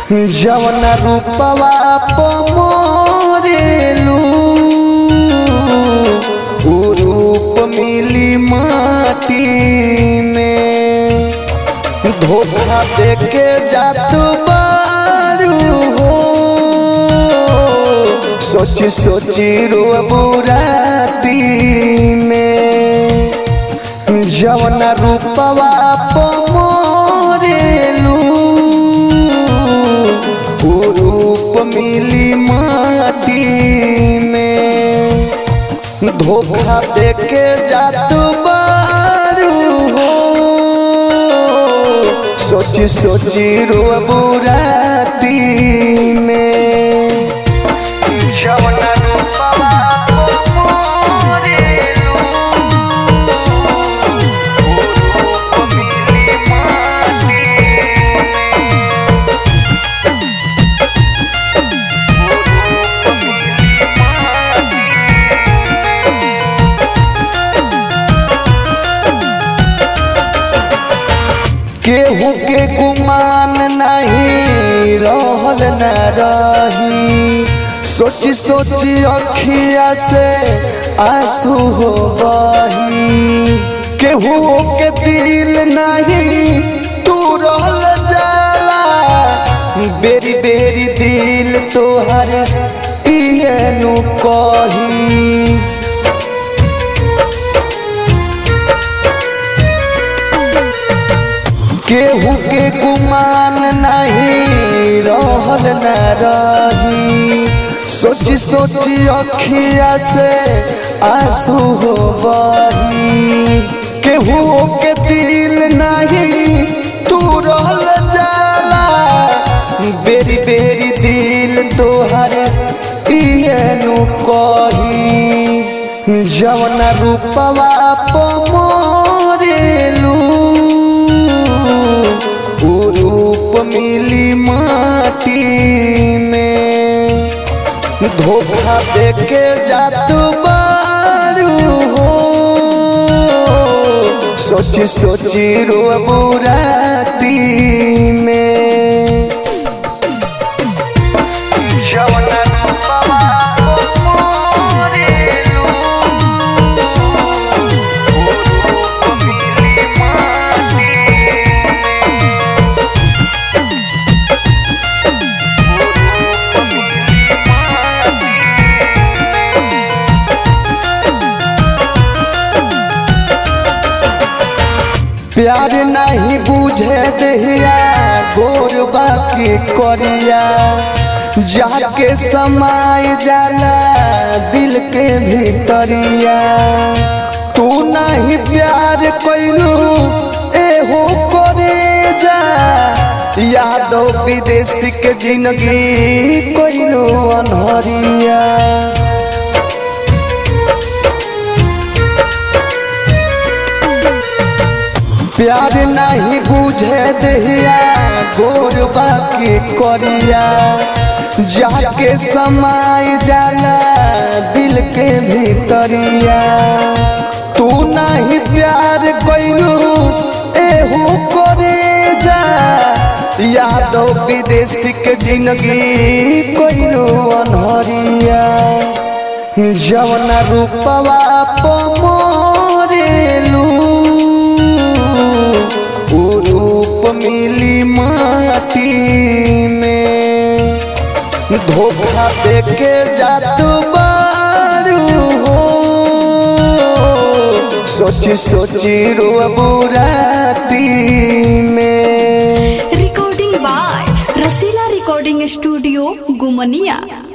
जवन रूपवा पमोरेलू उ रूप मिली माटी में धोखा देके जात बारू हो सोची सोची रोबू राती में जवन रूपवा पमोरेलू उ रूप मिली माटी में धोखा देके जात बारू हो सोची सोची रोबू राती में जवन रूपवा पमोरेलू मिली माटी केहू के गुमान नहीं रहल न रही सोची सोची अखिया से आंसू हो बही केहू के दिल नहीं तू रहल जाला बेरी बेरी दिल तोहर इहे नु कही केहू के गुमान नहीं रहल न रही सोची सोची अखिया से आंसू हो बही केहू के दिल नहीं तू रहल जाला बेरी बेरी दिल तोहर इहे नु कही जवन रूपवा पमोरेलू उ रूप मिली माटी में धोखा देके जात बारू हो सोची सोची रोबू राती में जवन रूपवा पमोरेलू उ रूप मिली माटी प्यार नहीं बुझे दहिया गोर बाकी करिया जाके समाय जाला दिल के भीतरिया तू नहीं प्यार कैलू एहो करे जा यादव विदेशी के जिंदगी कैलू अनहरिया प्यार नहीं बुझे दहिया गोर बाकी करिया जाके समाय जाला दिल के भीतरिया तू नहीं प्यार कैलू एहू करे जा यादव विदेशी के जिंदगी कैलू अनहरिया जवन रूपवा पमोरेलू उ रूप मिली माटी में धोखा देके जात बारू हो सोची सोची रोबू राती में recording by Rasila recording studio गुमनिया